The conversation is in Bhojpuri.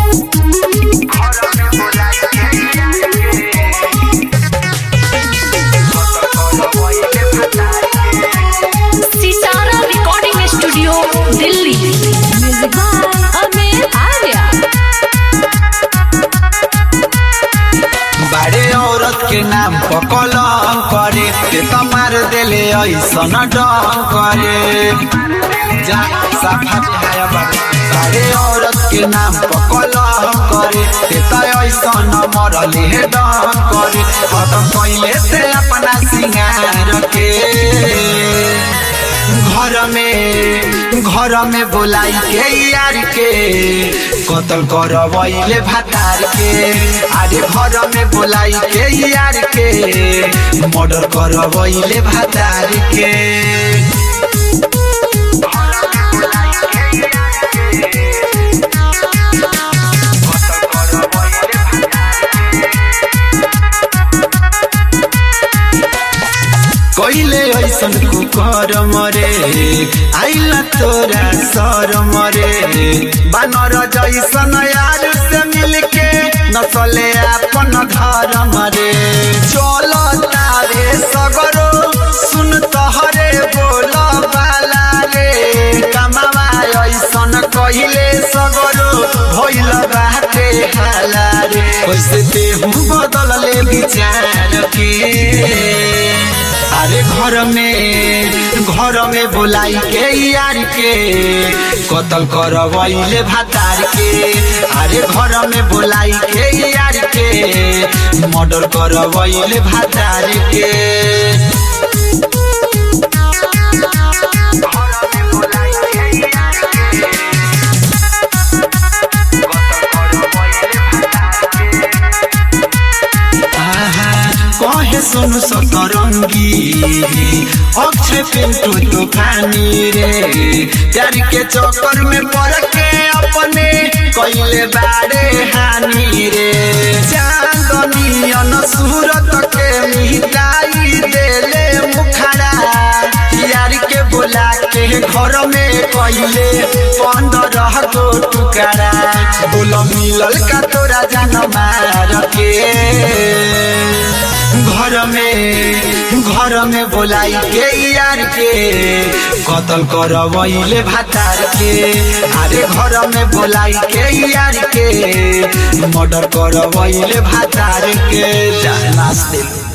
सितारा recording studio Delhi music by Amit Arya बारे औरत के नाम पर कलम करे ते त मार देले ऐसन डम करे जा साफा बिहाया बारे बारे औरत के नाम पर कलम करे ते त ऐसन मरले डम करे खत्म कैले ते अपना सिंगार के घर में घर में बोलाई के यार के कतल करवैले भातार के अरे घर में बोलाई के यार के मर्डर करवैले भातार के कैले ऐसन कुकर मरे आइला तोरा सर मरे बानर जैसन यार से मिलके नसले अपन घर मरे चल तारे सगरो सुन तहरे बोल बाला रे कमावा ऐसन कहिले सगरो भइल बाटे हाला रे कैसे देहु बदलले विचार के अरे घर में घर में बोलाई के यार के कतल करवैले भातार के अरे घर में बोलाई के यार के मर्डर करवैले भातार के आहा, कहे सुनु सतरंगी अक्षय पिंटू तूफानी रे प्यार के चक्कर में पड़ के अपने कैले बारे हानि रे चांदनियन सूरत के मिटाई देले मुखड़ा यार के बोला के घर में कैले पंद्रह गो टुकड़ा बोल मिलल का तोरा जान मार के घर में घर में बोलाई के यार के कतल करवैले भातार के अरे घर में बोलाई के यार के मर्डर करवैले भातार के जा नाच दिल